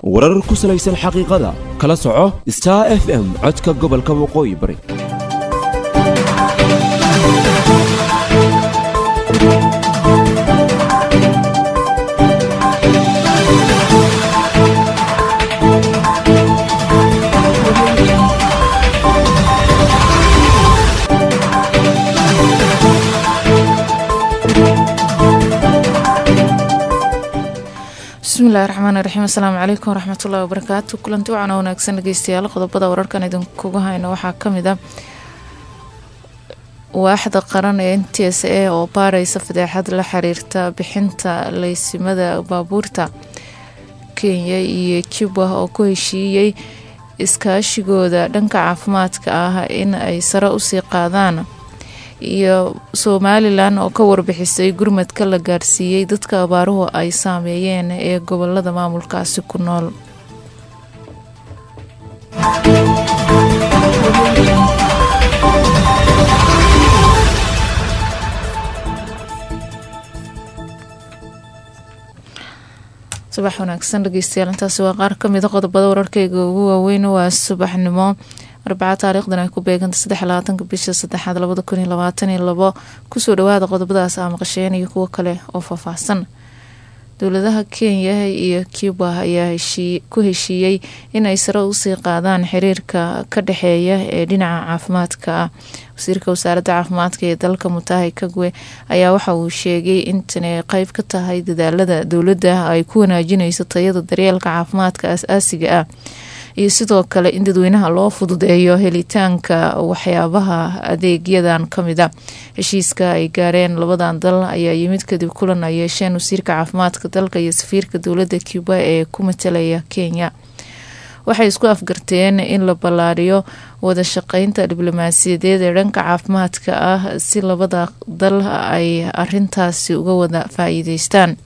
warar ku salaysan xaqiiqada kala soco star f m codka gobolka waqooyi bari bismillahi raxmaani raxiim asalaamu calaykum waraxmatullahi wabarakaatu kulanti wacan oo wanaagsan dhegeystayaal qodobada wararkan idinkuga hayno waxaa kamid ah waaxda qaran ee n t s a oo baareysa fadeexad la xiriirta bixinta leysimada baabuurta kenya iyo juba oo ku heshiiyey iskaashigooda dhanka caafimaadka ah in ay sare usii qaadaan iyo somalilan oo ka warbixisay gurmadka la gaarsiiyey dadka abaaruhu ay saameeyeen ee gobolada maamulkaasi ku nool subax wanaagsan dhegeystayaal intaasi waa qaar kamida qodobada wararkeyga ugu waaweyn waa subaxnimo arbaca taariikhdan ay ku beeganta saddex labaatanka bisha saddexaad labada kun iyo labaatan iyo labo kusoo dhawaada qodobadaas aa maqasheen iyo kuwo kale oo faahfaahsan dowladaha kenya iyo cuba ayaa ku heshiiyey inay sare usii qaadaan xiriirka ka dhexeeya ee dhinaca caafimaadka ah wasiirka wasaaradda caafimaadka ee dalka mutahi kagwe ayaa waxa uu sheegay intani qeyb ka tahay dadaalada dowladda ay ku wanaajinayso tayada daryeelka caafimaadka as-aasiga ah iyo sidoo kale in dadweynaha loo fududeeyo helitaanka waxyaabaha adeegyadan kamida heshiiska ay gaareen labadan dal ayaa yimid kadib kulan ay yeesheen wasiirka caafimaadka dalka iyo safiirka dowladda cuba ee ku matalaya kenya waxay isku afgarteen in la ballaariyo wada shaqeynta diblomaasiyadeed ee dhanka caafimaadka ah si labada dal ay arintaasi uga wada faa-iideystaan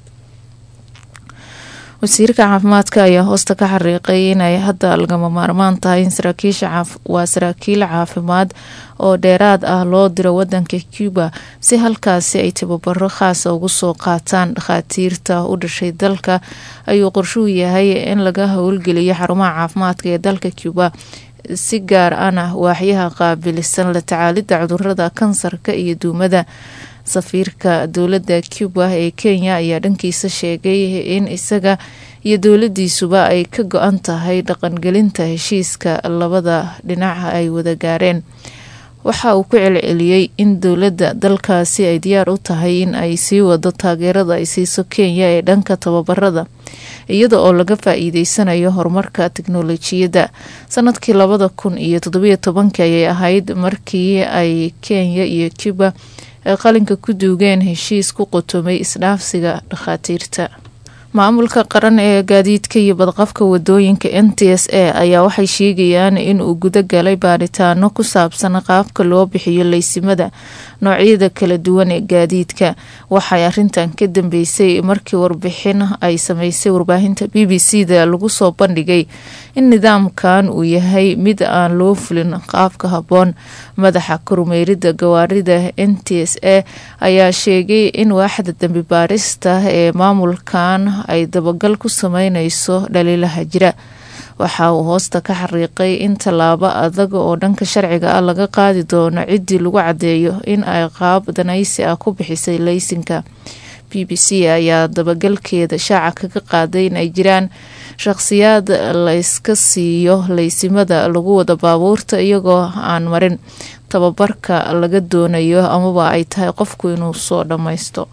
wasiirka caafimaadka ayaa hoosta ka xariiqay inay hadda lagama maarmaan tahay in saraakiisha waa saraakiil caafimaad oo dheeraad ah loo diro wadanka cuba si halkaasi ay tababaro khaasa ugu soo qaataan dhakhaatiirta u dhashay dalka ayuu qorshuu yahay in laga howlgeliyo xarumaha caafimaadka ee dalka cuba si gaar ana waaxyaha qaabilisan la tacaalida cudurada kansarka iyo duumada safiirka dowladda cuba ee kenya ayaa dhankiisa sheegay in isaga iyo dowladiisuba ay ka go-an tahay dhaqangelinta heshiiska labada dhinac ay wada gaareen waxa uu ku celceliyey in dowladda dalkaasi ay diyaar u tahay in ay sii wado taageerada ay siiso kenya ee dhanka tababarada iyada oo laga faa-iideysanayo horumarka teknolojiyadda sanadkii labada kun iyo toddobiyo tobankii ayay ahayd markii ay kenya iyo cuba ay qalinka ku duugeen heshiis ku qotomay isdhaafsiga dhakhaatiirta maamulka qaran ee gaadiidka iyo badqabka wadooyinka n t s a ayaa waxay sheegayaan inuu guda galay baaritaano ku saabsan qaabka loo bixiyo leysimada noocyada kala duwan ee gaadiidka waxay arintan ka dambeysay markii warbixin ay sameysay warbaahinta b b c da lagu soo bandhigay in nidaamkan uu yahay mid aan loo fulin qaabka habboon madaxa kormeerida gawaarida n t s a ayaa sheegay in waaxda dambi baarista ee maamulkan ay dabagal ku sameyneyso dhaliilaha jira waxa uu hoosta ka xariiqay in tallaabo adag oo dhanka sharciga ah laga qaadi doono ciddii lagu caddeeyo in ay qaab danaysi ah ku bixisay leysinka b b c ayaa dabagalkeeda shaaca kaga qaaday in ay jiraan shaqhsiyaad layska siiyo leysimada lagu wada baabuurta iyagoo aan marin tababarka laga doonayo amaba ay tahay qofku inuu soo dhammaysto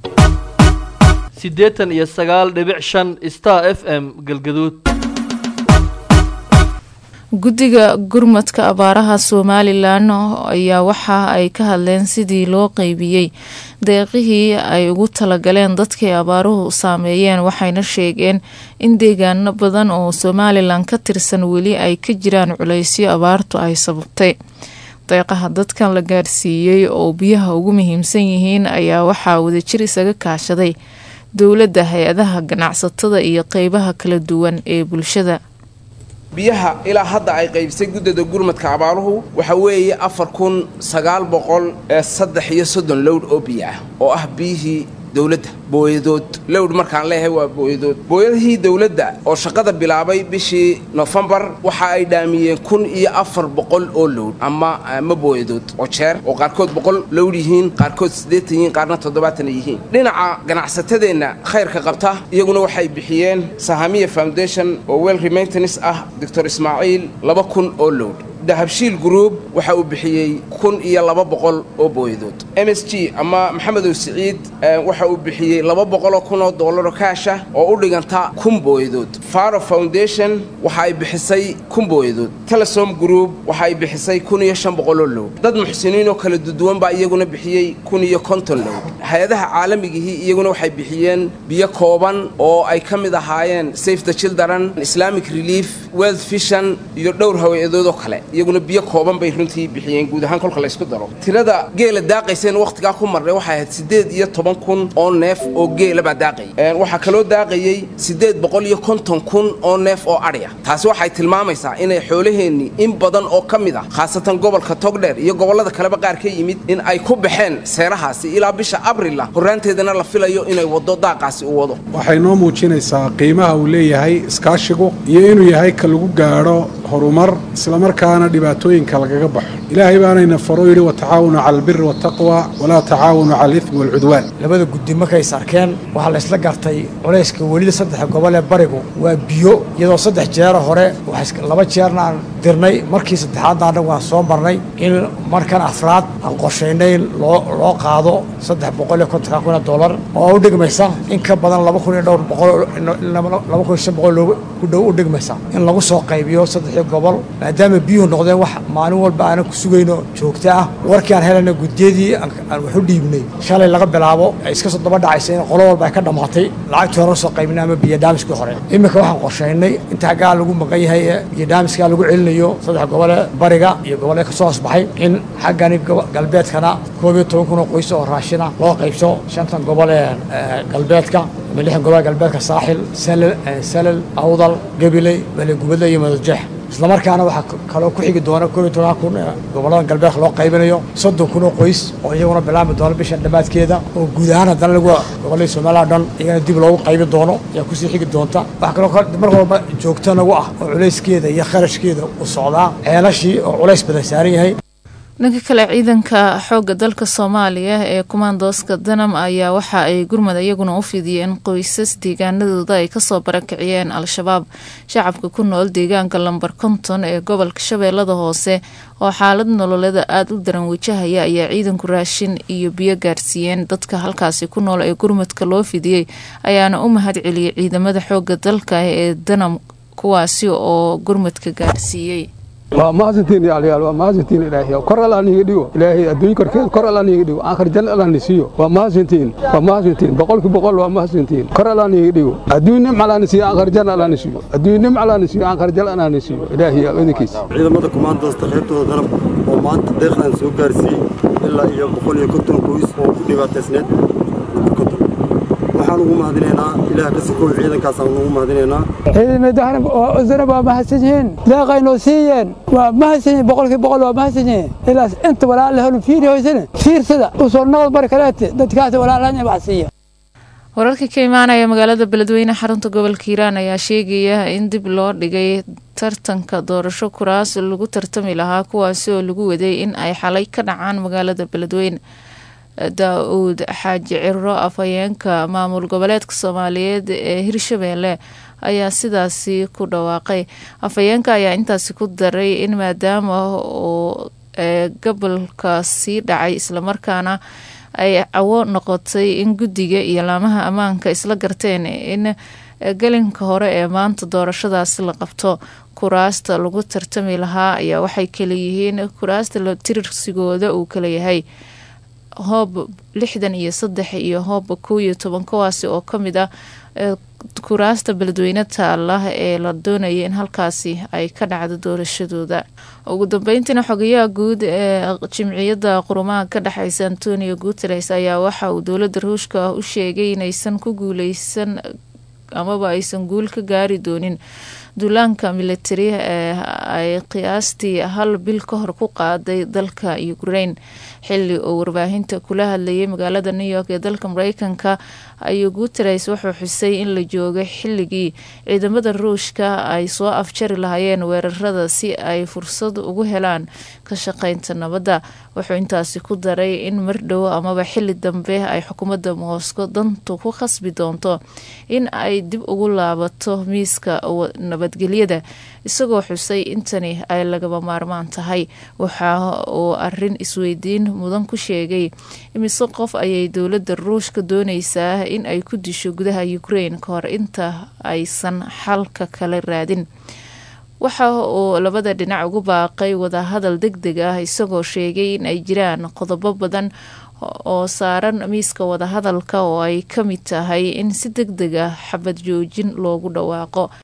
siddeetan iyo sagaal dhibic shan star f m galgaduud guddiga gurmadka abaaraha somalilan ayaa waxa ay ka hadleen sidii loo qeybiyey deeqihii ay ugu talagaleen dadkii abaaruhu saameeyeen waxayna sheegeen in deegaano badan oo somalilan ka tirsan weli ay ka jiraan culeysyo abaartu ay sababtay deeqaha dadkan la gaarsiiyey oo biyaha ugu muhiimsan yihiin ayaa waxaa wadajir isaga kaashaday dowladda hay-adaha ganacsatada iyo qeybaha kala duwan ee bulshada biyaha ilaa hadda ay qaybisay guddada gurmadka abaaruhu waxa weeye afar kun sagaal boqol ee saddex iyo soddon lowdh oo biyo ah oo ah biyihii dowladda booyadood lowdh markaan leeyahay waa booyadood booyadihii dowladda oo shaqada bilaabay bishii nofembar waxa ay dhaamiyeen kun iyo afar boqol oo lowdh ama ma booyadood oo jeer oo qaarkood boqol lowdh yihiin qaarkood siddeetan yihiin qaarna toddobaatan yihiin dhinaca ganacsatadeenna khayrka qabta iyaguna waxay bixiyeen sahamiya foundation oo wel remaintanis ah doctor ismaaciil laba kun oo lowdh dahabshiil group waxa uu bixiyey kun iyo laba boqol oo booyadood m s g ama maxamedow siciid waxa uu bixiyey laba boqoloo kun oo doollaroo kaasha oo u dhiganta kun booyadood faro foundation waxa ay bixisay kun booyadood telesom group waxa ay bixisay kun iyo shan boqoloo low dad muxsiniin oo kala duduwan baa iyaguna bixiyey kun iyo konton low hay-adaha caalamigihii iyaguna waxay bixiyeen biyo kooban oo ay ka mid ahaayeen safe the children islamic relief world vision iyo dhowr haweeyadood oo kale iyaguna biyo kooban bay runtii bixiyeen guud ahaan kolka laysku daro tirada geela daaqayseen wakhtigaa ku marnay waxay ahayd siddeed iyo toban kun oo neef oo geela baa daaqayay waxaa kaloo daaqayey siddeed boqol iyo konton kun oo neef oo adhiya taasi waxay tilmaamaysaa inay xoolaheennii in badan oo ka mid ah khaasatan gobolka togdheer iyo gobollada kaleba qaar ka yimid in ay ku baxeen seerahaasi ilaa bisha abrila horraanteedana la filayo inay waddo daaqaasi u wado waxay noo muujinaysaa qiimaha uu leeyahay iskaashigu iyo inuu yahay ka lagu gaadho horumar islamarkaana dhibaatooyinka lagaga baxo ilaahay baanayna faro yidhi watacaawanu cala albiri waataqwa walaa tacaawanu cala alidmi waalcudwaan labada guddi markays arkeen waxaa la ysla gartay culayska welida saddexa gobol ee barigu waa biyo iyadoo saddex jeera hore laba jeerna aan dirnay markii saddexaadna annagu aan soo marnay in markan afraad aan qorshaynay loo loo qaado saddex boqol iyo kontonka kun oo dollar oo u dhigmaysa in ka badan laba kun iyo dhowr boqol laba kun iyo shan boqol loogu ku dhow u dhigmaysa in lagu soo qaybiyo saddexii gobol maadaama biyuhu noqdeen wax maalin walba aanan ku sugayno joogto ah warkii aan helayna guddiyadii aan wax u dhiibnay shalay laga bilaabo ay iska soo daba dhacaysa in qolo walba ay ka dhammaatay lacagtii hore soo qaybinay ama biyo dhaamiskii hore iminka waxaan qorshaynay inta haggaa lagu maqan yahay ee biyo dhaamiskaa lagu celinayo saddex gobole bariga iyo gobole ka soo hoosbaxay in xaggani galbeedkana koob iyo toban kun oo qoys oo raashina loo qaybso shantan gobol ee galbeedka ama lixdan gobol galbeedka saaxil salal salal awdal gabiley balegubadle iyo madajeex islamarkaana waxaa kaloo ku xigi doona koob iyo toban kun ee gobollada galbeedka loo qaybinayo soddon kun oo qoys oo iyaguna bilaami doona bishan dhammaadkeeda oo guud ahaan haddana lagu gobolladii soomaaliya o dhan iyagana dib loogu qaybi doono ayaa kusii xigi doonta waxaa kaloo mar walba joogto nagu ah oo culayskeeda iyo kharashkeeda u socdaa ceelashii oo culays badan saaran yahay dhanka kale ciidanka xoogga dalka soomaaliya ee kumaandooska danam ayaa waxa ay gurmad iyaguna u fidiyeen qoysas deegaanadooda ay kasoo barakiciyeen al-shabaab shacabka ku nool deegaanka lambar konton ee gobolka shabeellada hoose oo xaalad nololeeda aada u daran wajahaya ayaa ciidanku raashin iyo biyo gaarsiiyeen dadka halkaasi ku nool ee gurmadka loo fidiyey ayaana u mahad celiyey ciidamada xoogga dalka ee danam kuwaasi oo gurmadka gaarsiiyey waa mahadsantiin yaalayaal waa mahadsantiin ilaahay kor alla niga dhigo ilaahay adduunyo korkeed kor alla niga dhigo aakhir janna alla ni siiyo waa mahadsantiin waa mahadsantiin boqolki boqol waa mahadsantiin kor alla niga dhigo adduunyo nim alla ni siiyo aakhir janna alla ni siiyo adduunyo nim alla ni siiyo aakhir janna alla ni siiyo ilaahay yaa idinkiisa ciidamada kumaandoosta qaybtooda danab oo maanta deeqdan soo gaarsiiyey ilaa iyo boqol iyo konton qoys oo ku dhibaataysneed konton waxaan ugu mahadinaynaa ilaah ka sikow ciidankaasaan ugu mahadinaynaa ciidamadahan oo danab waa mahadsan yihiin deeqaynoo siiyeen waa mahadsan yihiin boqolkii boqol waa mahadsan yihiin ilaas inta walaala holu fiiri hoysane fiirsada usoo noqod mari kaleete dadkaas walaalanya wax siiya wararka ka imaanaya magaalada beledweyne xarunta gobolka hiiraan ayaa sheegaya in dib loo dhigay tartanka doorasho kuraas lagu tartami lahaa kuwaasi oo lagu waday in ay xalay ka dhacaan magaalada beledweyne daa-uud xaaji ciro afhayeenka maamul goboleedka soomaaliyeed ee hirshabeelle ayaa sidaasi ku dhawaaqay afhayeenka ayaa intaasi ku daray in maadaama uu gobolka sii dhacay islamarkaana ay cawo noqotay in guddiga iyo laamaha ammaanka isla garteen in gelinka hore ee maanta doorashadaasi la qabto kuraasta lagu tartami lahaa ayaa waxay kalayihiin kuraasta tirsigooda uu kalayahay hoob lixdan iyo saddex iyo hoob kow iyo toban kuwaasi oo kamid ah kuraasta beledweyne taala ee la doonaya in halkaasi ay ka dhacdo doorashadooda ugu dambeyntiina xogayaha guud ee jimciyadda qurumaha ka dhexeysa antonio guteres ayaa waxa uu dowladda ruushka u sheegay inaysan ku guuleysan amaba aysan guul ka gaari doonin duulaanka militari ee ay qiyaastii hal bil ka hor ku qaaday dalka ukraine xili uu warbaahinta kula hadlayay magaalada new york ee dalka mareykanka ayuu guteres wuxuu xusay in la joogay xilligii ciidamada ruushka ay soo afjari lahaayeen weerarada si ay fursad ugu helaan ka shaqeynta nabadda wuxuu intaasi ku daray in mardhow amaba xili dambe ay xukuumadda moscow dantu ku khasbi doonto in ay dib ugu laabato miiska nabadgelyada isagoo xusay intani ay lagaba maarmaan tahay waxa uu arin isweydiin mudan ku sheegay imise qof ayay dowladda ruushka dooneysaa in ay ku disho gudaha ukraine ka hor inta aysan xalka kala raadin waxa uu labada dhinac ugu baaqay wadahadal deg deg ah isagoo sheegay in ay jiraan qodobo badan oo saaran miiska wadahadalka oo ay ka mid tahay in si deg deg ah xabad joojin loogu dhawaaqo